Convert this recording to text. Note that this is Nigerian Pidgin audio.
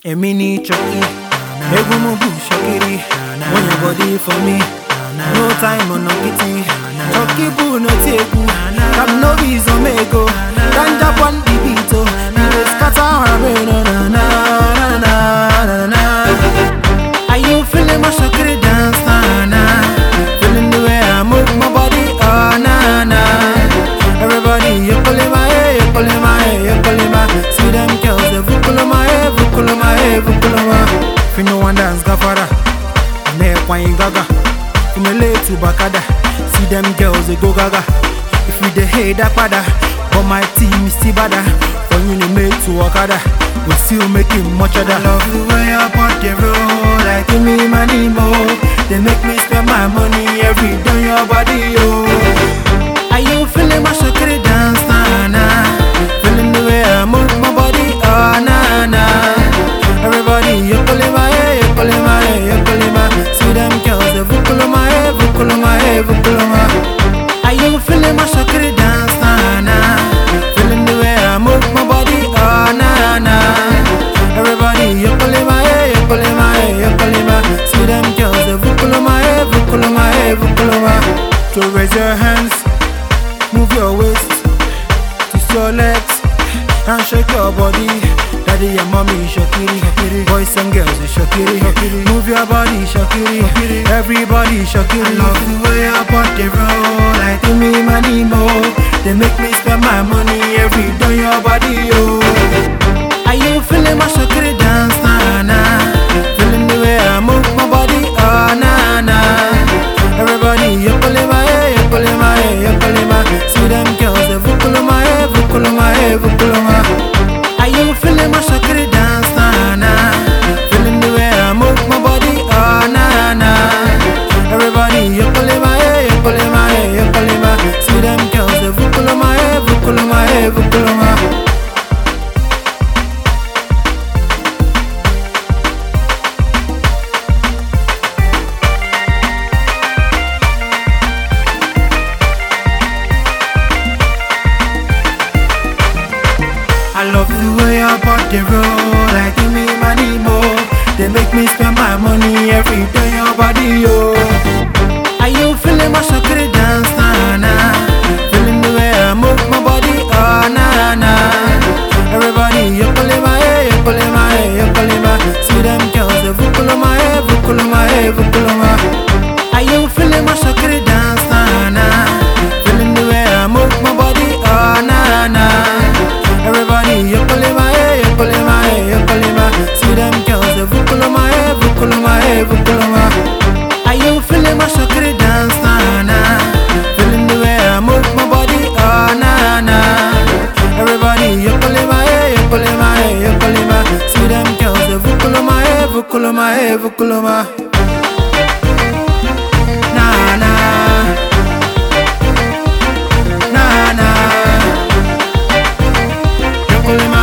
Èmi ni Chucky, egun mo bù ṣọ́kiri, wọ́n yẹn body for me, no time ọ̀nà kìtì. Chucky bù no teku, kam no reason mego, ganja pon the beat o, we dey scatter our brain na na na na na na na. Are you feeling my Shakiri dance na na? Feeling the way I move my body oh na na. Everybody you pulling my hair, you pulling my hair, you pulling my. See them girls they vukulu my hair, vukulu my hair, vukulu my. If you no one dance gafara, me wine gaga. From LA to Bakada, see them girls they go gaga. If you the hate that pada, but my team is still bada. From you made to Okada, we still making much of that. I love the way I put the roll, like give me money more. They make me spend my money every day on your body, oh. Are you feeling my shakiri dance, na na? Feeling the way I move my body, oh na na. Everybody, you pulling my hair, you pulling my hair, you pulling my. See them girls, they vukulu my hair, vukulu my hair, vukulu my. Are you feeling my shakiri dance, na na? Feeling the way I move my body, oh na na. Everybody, you pulling my hair, you pulling my hair, you pulling my. See them girls, they vukulu my hair, vukulu my hair, vukulu my. So raise your hands, move your waist, twist your legs, and shake your body. Daddy and mommy, shakiri, shakiri. Boys and girls, shakiri, shakiri. Move your body, shakiri, shakiri. Everybody, shakiri. I love the way I put the roll, like give me money more. They make me spend my money every day on your body, oh. Are you feeling my shakiri dance, na na? Feeling the way I move my body, oh na na. Everybody, you pulling my hair, you pulling my hair, you pulling my. See them girls, they vukulu my hair, vukulu my hair, vukulu my. Are you feeling my shakiri dance, na na? Feeling the way I move my body, oh na na. Everybody, you pulling my hair, you pulling my hair, you pulling my. See them girls, they vukulu my hair, vukulu my hair, vukulu my. I love the way I bought the roll, like give me money more. They make me spend my money every day on your body, yo. Are you feeling my shakiri dance, na na? Feeling the way I move my body, oh na na. Everybody, you pulling my hair, you pulling my hair, you pulling my. See them girls, they vukulu my hair, vukulu my hair, vukulu my. Are you feeling my shakiri dance, na na? Feeling the way I move my body, oh na na. Everybody, you pulling my hair, you pulling my hair, you pulling my. See them girls, they vukulu my hair, vukulu my hair, vukulu my. Are you feeling my shakiri dance, na na? Feeling the way I move my body, oh na na. Everybody, you pulling my hair, you pulling my hair, you pulling my. See them girls, they vukulu my hair, vukulu my hair, vukulu my. Na na. Na na. You pulling my